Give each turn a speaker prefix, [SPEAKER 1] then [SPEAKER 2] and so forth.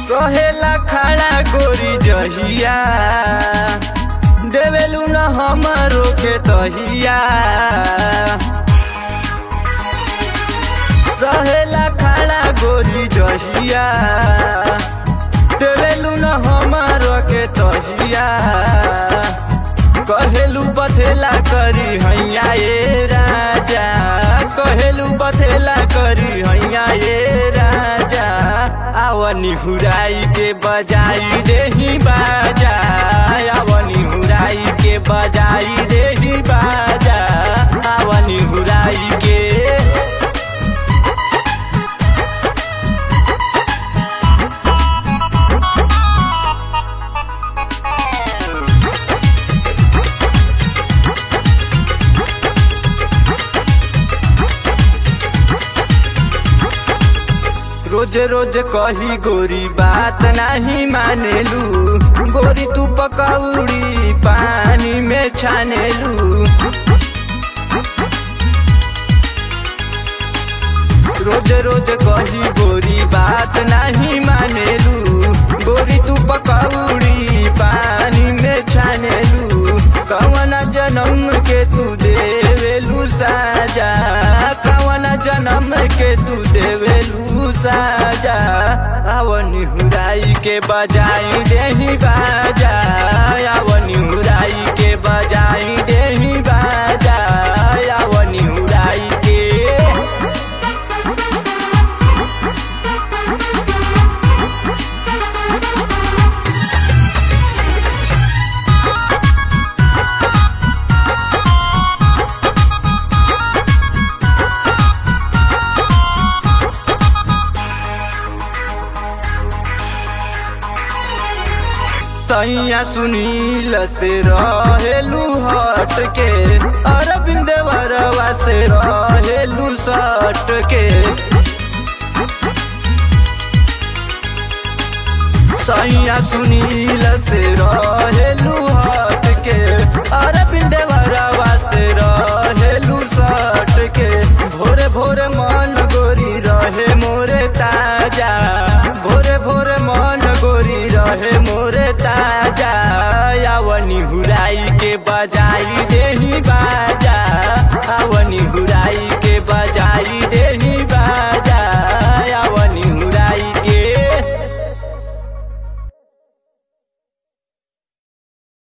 [SPEAKER 1] कहेला खड़ा गोरी जहिया देवेलू न हमरो के तहिया रहेला खड़ा गोरी जहिया देवेलू न हमरो के तहिया कहेलू बथेला करी हैया ए राजा कहेलू बथेला करी हैया ए राजा आवनी हुराई के बजाई देही बाजा आवनी हुराई के बजाई देही बाजा आवनी हुराई के रोज रोज कही गोरी बात नहीं मानेलू गोरी तू पकौड़ी पानी में छानेलू रोज रोज कही गोरी बात नहीं मानेलू गोरी तू पकौड़ी पानी में छानेलू कवन जन्म के तू देवेलू साजा कवन जन्म के तू देवेलू साजा आवनी हुराई के बजाई देही बाजा आवनी हुराई के बजाई देही बाजा आवनी हुराई के तैया सुनील से रहेलू हट के अरविंद वरवा से रहेलू सट के सैया सुनील से रहेलू हट के अरविंद वरवा से रहेलू सट के भोरे भोरे मन गोरी रहे मोरे ताजा भोरे भोरे मन गोरी रहे मोरे ताजा यावनी हुराई के बजाई देही बाजा